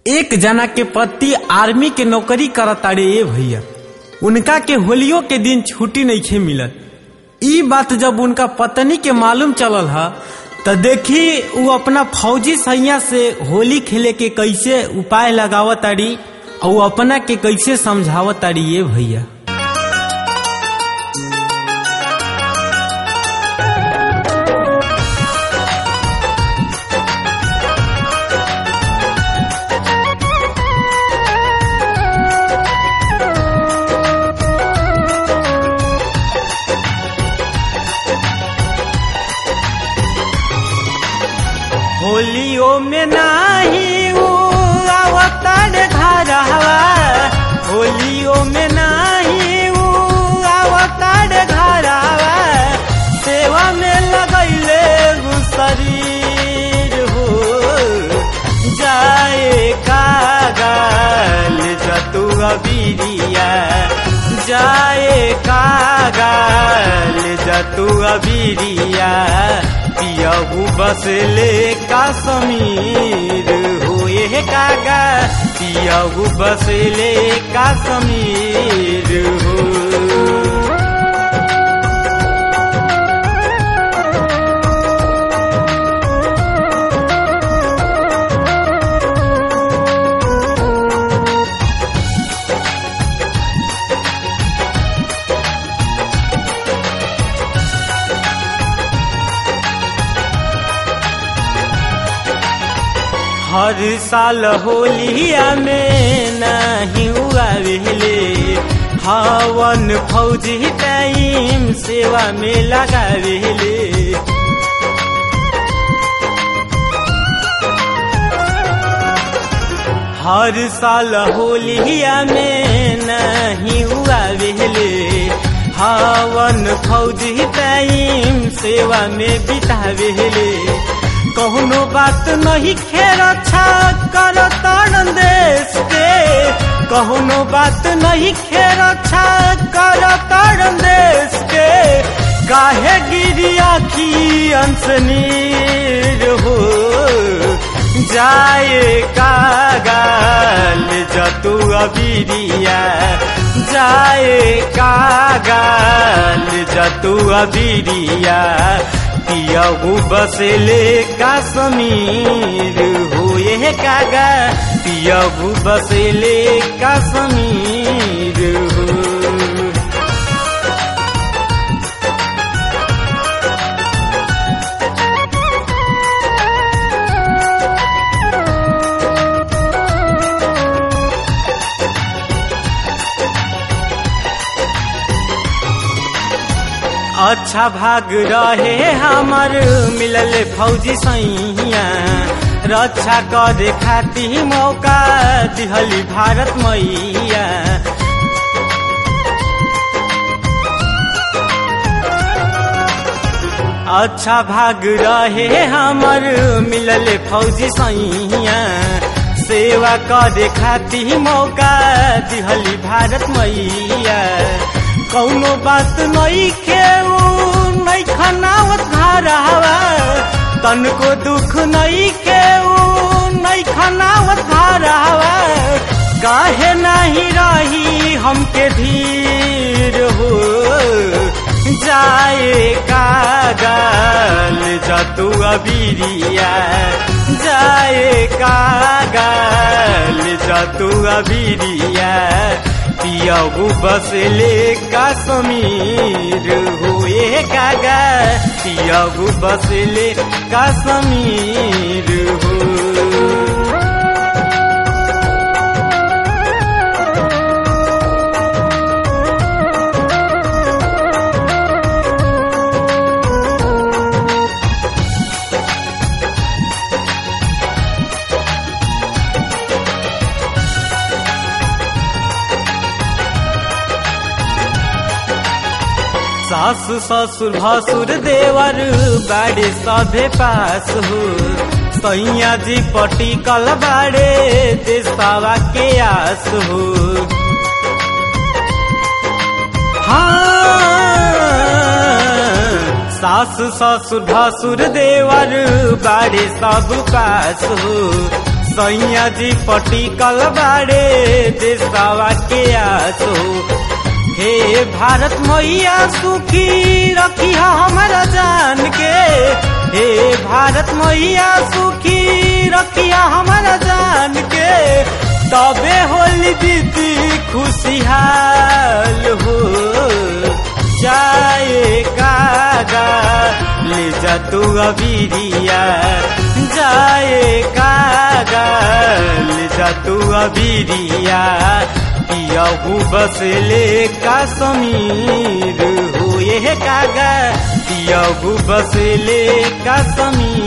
एक जना के पति आर्मी के नौकरी करताड़े ए भैया उनका के होलियो के दिन छुट्टी नहीं खे मिलत ई बात जब उनका पत्नी के मालूम चलल ह त देखी उ अपना फौजी सैया से होली खेले के कैसे उपाय लगावत ताड़ी और उ अपना के कैसे समझावत ताड़ी ये भैया होलियो में नाही उ आवताड़ घरवा होलियो में नाही उ आवताड़ घरवा सेवा में लगैले उ शरीर हो जाए कागल जतुआ बीरिया जाए कागल जतुआ बीरिया पियहू बसले काश्मीर होए कागा पियहू बसले काश्मीर हो हर साल होलिया में नहीं हुआ वेले हवन फौजी टाइम सेवा में लगा वेले हर साल होलिया में नहीं हुआ वेले हवन फौजी टाइम सेवा में बितावेले कौनो बात नहीं खेर अच्छा कर तरण देश के कौनो बात नहीं खेर अच्छा कर तरण देश के काहे गिरी आखी अंश नीर हो जाए कागल जतु अबीरिया जाए कागल जतु अबीरिया पियहू बसले काश्मीर होए कागा पियहू बसले काश्मीर हो अच्छा भाग रहे हमर मिलल फौजी सैया रक्षा करे खाती मौका दिहली भारत मैया अच्छा भाग रहे हमर मिलल फौजी सैया सेवा करे खाती मौका दिहली भारत मैया कौनो बात नहीं खेऊ नहीं खनावत घरवा तनको दुख नहीं खेऊ नहीं खनावत घरवा काहे नहीं रही हमके धीर हो जाए कागल जतु अबीरिया जाए कागल जतु अबीरिया पियहू बसले काश्मीर हुए कागा पियहू बसले काश्मीर हो सास ससुर भसुर देवर बाड़े सभे पास हो सैया जी पटी कल बाड़े देशवा के आस हो हाँ सास ससुर भसुर देवर बाड़े सब पास हो सैया जी पटिकल बाड़े देशवा के आसो हे भारत मैया सुखी रखी हमारा जान के हे भारत मैया सुखी रखी हमारा जान के तबे होली दीदी खुशहाल हो जाए कागा ले जा तू अबीरिया जाए कागा ले जा तू अबीरिया पियाहू बस ले का समीर हो ये कागा पियाहू बस ले का समीर